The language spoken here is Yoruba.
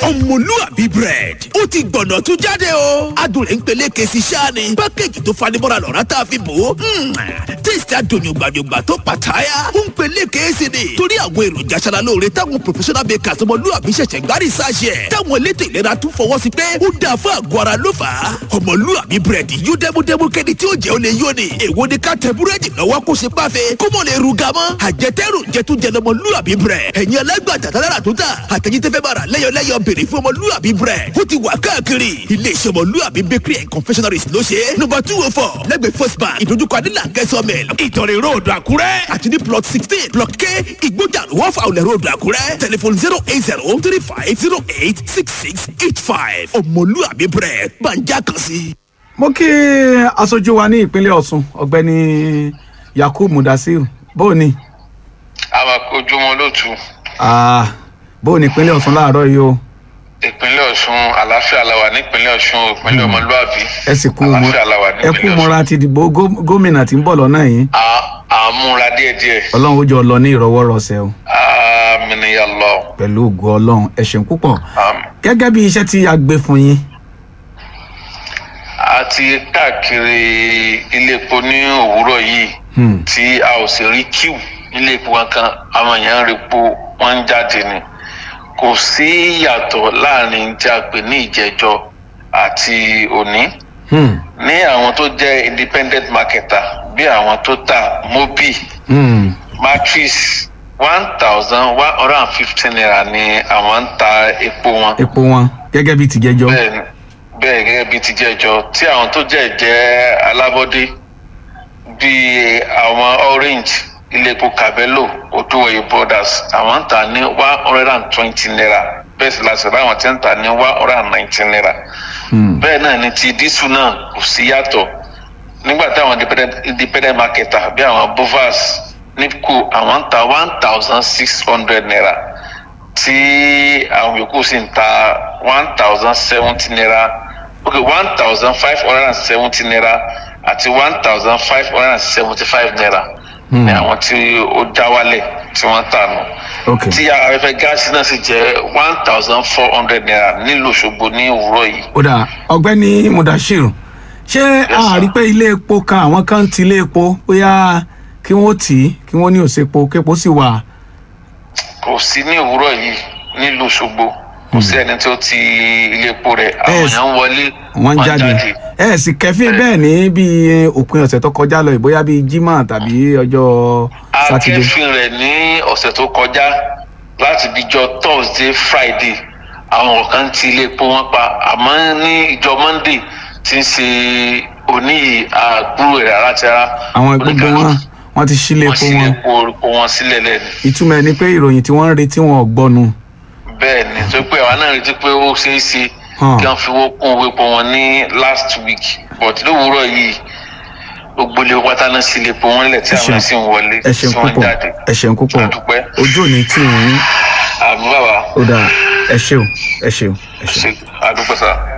ọmọlúàbí bread ó ti gbọ̀nà tún jáde o adùn rẹ̀ ń peléke sí sáàni pákéjì tó fanimọ́ra lọ́ra tá a fi bò ó tíìsì adùnyùgbànyùgbà tó pàtàyà ó ń peléke sí ni torí àwọn èròjà aṣaralóore táwọn professional bakers ọmọlúàbí ṣẹ̀ṣẹ̀ gbárí sáṣẹ̀ táwọn elétò ìlera tún fọwọ́ sí pé ó dáa fún àgọ́ ara ló fà á ọmọlúàbí bread yóò dẹ́múdẹ́mú kẹ́ni tí ó jẹ́ ó lè yó ni èwo ni ká tẹ búrẹ́dì lọ́wọ́ kó ṣe páfe kó mọ̀ lè ruga mọ́ àjẹtẹ́rù jẹtújẹ lọmọlúàbí bread ẹ̀yin alágbàtà tálára tó tà àtẹ̀yìntẹ́fẹ́ bára lẹ́yọ̀lẹ́yọ̀ béèrè fún ọmọlúàbí bread ó ti wà káàkiri iléeṣẹ́ ọmọlúàbí bakery and confectionaries ló ṣe é nọ́mbà two oh four lẹ́gbẹ̀ẹ́ first bank ìdójúkọ adílà kẹsànmẹ́l ìtọ̀rẹ̀ road àkúrẹ́ àti ní plot sixteen block k ìgbójà wọ́n fa olè road àkúrẹ́ telephone zero eight zero three five zero eight six six eight five ọmọlúàbí bread gbàǹjà kan sí. mo kí aṣojú wa ní ìpínlẹ̀ ọ̀ṣun ọ̀gbẹ́ni yakub mudasiru bóò ni àwọn ojúmọ́ lótú Ah, bóò ni ìpínlẹ̀ ọ̀ṣun láàárọ̀ yìí o ìpínlẹ̀ ọ̀ṣun àlàáfíà la wà nípínlẹ̀ ọ̀ṣun ìpínlẹ̀ ọmọlúàbí ẹ sì kú mọ àlàáfíà la wà ẹ kú nípínlẹ̀ mọ́ra ọ̀ṣun ti dìbò gó- gómìnà tí ń bọ̀ lọ́nà yìí À- àmúra díẹ̀díẹ̀ ọlọ́run ó jọ lọ ní ìrọwọ́rọsẹ̀ o àmìnìyà lọ pẹ̀lú ògo ọlọ́run ẹ ṣeun púpọ̀ Àmín. gẹ́gẹ́ bí iṣẹ́ tí a gbé fún yín a ti káàkiri ilé epo ní òwúrọ̀ yìí Hmm. tí a ò sì rí kíw nílé epo kankan àwọn èèyàn ń repo wọ́n ń jáde ni kò sí yàtọ̀ láàrin tí a pè ní ìjẹjọ àti òní Hmm. ní àwọn tó jẹ́ independent marketer bí àwọn tó ta mobi Hmm. matrix one thousand one hundred and fifteen naira ni àwọn ń ta epo wọn. epo wọn gẹ́gẹ́ bí tìjẹ́jọ́ bẹ́ẹ̀ ni bẹ́ẹ̀ gẹ́gẹ́ bíi ti jẹ́jọ́ tí àwọn tó jẹ́ jẹ́ alábọ́dé bíi àwọn orange ilé epo cabello oduwoye brothers àwọn ń tà ní one hundred and twenty naira bẹ́ẹ̀ sì láti ráwọn tí ń tà ní one hundred and nineteen naira Hmm. bẹ́ẹ̀ náà ni ti dísù náà kò sí yàtọ̀ nígbà táwọn independent- independent marketer bí àwọn bovas nipco àwọn ń ta one thousand six hundred naira tí àwọn yòókù sì ń ta one thousand seventy naira ok one thousand five hundred and seventy naira àti one thousand five hundred and seventy five naira Hmm. ní àwọn tí ó já wálẹ̀ tí wọ́n tà nù ok tí afẹ́fẹ́ gáàsì náà sì jẹ́ one thousand four hundred naira nílùú Òṣogbo ní òwúrọ̀ yìí. ó dà ọ̀gbẹ́ni mudashiru ṣé a sir. rí pé ilé epo kan àwọn kan ti ilé epo bóyá kí wọ́n tì í kí wọ́n ní òsèpo képo sì wà kò sí ní òwúrọ̀ yìí nílùú Òṣogbo kò sí ẹni tó ti ilé epo rẹ̀ àwọn Yes. èèyàn ń wọlé wọ́n ń jáde ẹ sì kẹfín bẹ́ẹ̀ ní bíi òpin ọ̀sẹ̀ tó kọjá lọ bóyá bíi jimá tàbí ọjọ́ sátidé akẹ́fìn rẹ̀ ní ọ̀sẹ̀ tó kọjá láti bíjọ Thursday Friday àwọn kan ti ilé epo wọn pa àmọ́ ní ìjọ Monday tí ń ṣe òní yìí àgbúrò rẹ̀ rárá ti rárá àwọn gbogbo wọn wọ́n ti ṣílé wọ́n epo sì lè wọn po orúkọ wọn sílẹ̀ lẹ́nu. ìtumọ̀ ẹ̀ ni pé ìròyìn tí wọ́n ń retí wọn ò gbọ́nu bẹ́ẹ̀ ni tó pé àwa náà retí pé ó ṣeé ṣe Hàn. kí wọ́n fi owó kún owó epo wọn ní last week but lówùúrọ̀ yìí gbogbo ilé pátá náà sì lè po wọn lẹ̀ tí Ẹ ṣeun. àwọn sì ń wọlé ẹ ṣeun tí wọ́n ń púpọ̀ jáde. ẹ ṣeun púpọ̀ àdúpẹ́ ojú òní tì yín àmì bàbá ó dà ẹ ṣeun ẹ ṣeun ẹ ṣeun. ṣe àdúpẹ́ sá.